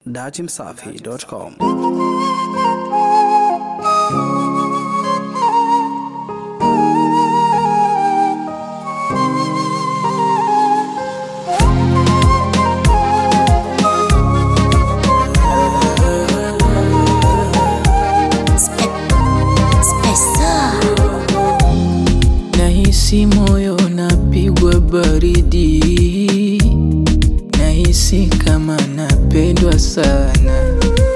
datimsafi.com. Nahisi moyo napigwa baridi, nahisi kama napendwa sana.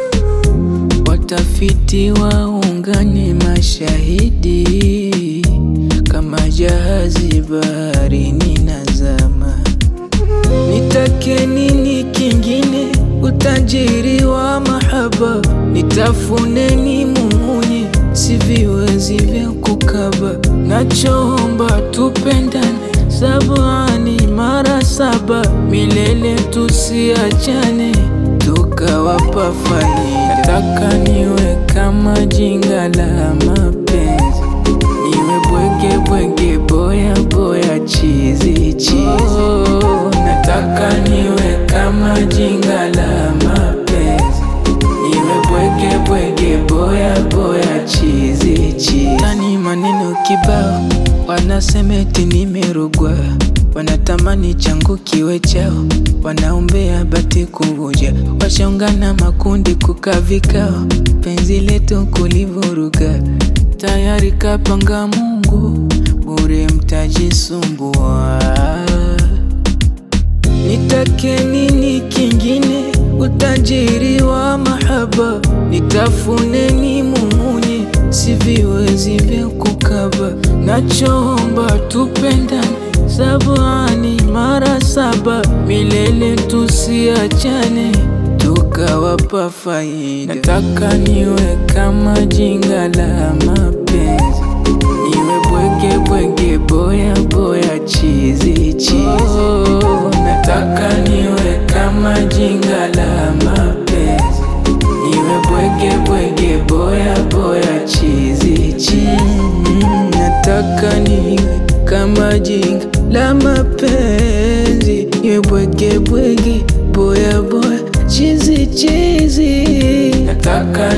Watafiti waungane mashahidi, kama jahazi baharini nazama. Nitake nini kingine? Utajiri wa mahaba, nitafune ni mumunye, siviwezi vya kukaba. Nachoomba tupendane, sabani mara saba, milele tusiachane, tukawapa faida. Nataka niwe kama jinga la mapenzi, niwe bwege bwege, boya boya, chizi chizi. Oh, nataka niwe kama jinga la mapenzi, niwe bwege bwege, boya boya, chizi chizi. Tani maneno kibao, wanasema eti nimerogwa, wanatamani changu kiwe chao, wanaombea bati kuvuja, washaungana makundi kukaa vikao, penzi letu kulivuruga, tayari kapanga Mungu, bure mtajisumbua. Nitake nini kingine? Utajiri wa mahaba, nitafune ni mumunye, siviwezi vya kukaba. Nachoomba tupendane, sabani mara saba, milele tusiachane, tukawapa faida. Nataka niwe kama jinga la mapenzi, niwe bwege bwege, boya boya, chizi chizi. Oh, nataka niwe kama jinga la mapenzi, niwe bwege bwege, boya boya, chizi chizi. Mm, nataka niwe kama jinga la mapenzi, niwe bwege bwege, boya boya, chizi chizi. Nataka